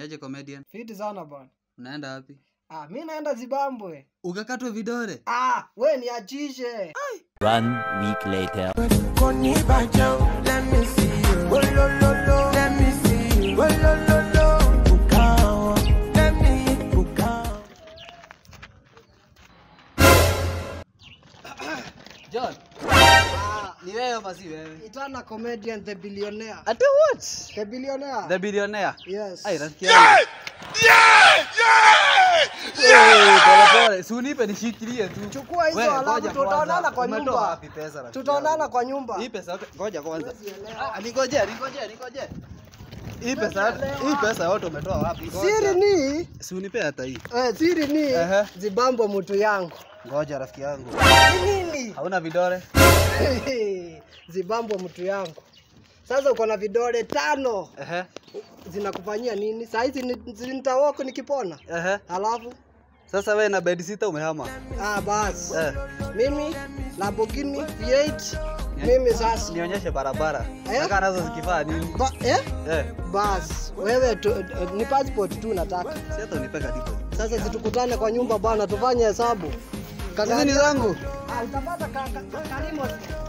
Niaje comedian? Fiti sana bwana. Unaenda wapi? Ah, mi naenda Zimbabwe. Ukakatwa vidole? Ah, we niachishe. One week later. John, Ah, ni wewe ama si wewe? Itana comedian the billionaire. Ati what? The billionaire. The billionaire. Yes. Ai, rafiki yangu. Wewe, pole pole. Si unipe nishikilie tu. Chukua hizo Wewe, alafu ngoja tutaonana kwanza. kwa Umetoa nyumba. wapi pesa rafiki Tutaonana yangu? kwa nyumba. Hii pesa yote ngoja kwanza. Huwezi elewa. Ah, Ningoje, ningoje, ningoje. Hii pesa yote, hii pesa yote umetoa wapi? Ngoja. Siri ni Si unipe hata hii. eh, siri ni Ehe. Zimbabwe mtu yangu. Ngoja rafiki yangu. Ni nini? Hauna vidole? Zimbabwe mtu yangu. Sasa uko na vidole tano Ehe. zinakufanyia nini? Saa hizi ni- nitawoko nikipona. Ehe. Alafu Sasa wewe na bed sitter umehama. ah, basi Eh. mimi Lamborghini V8 mimi sasa Nionyeshe barabara. Eh? Nataka nazo zikifaa nini? ba, eh? Eh. Bas wewe tu, eh, ni passport tu nataka. Si hata unipe kadipo. Sasa zitukutane kwa nyumba bana, tufanye hesabu. Hizi ni zangu. Ah, utapata ka, ka, ka, Karimo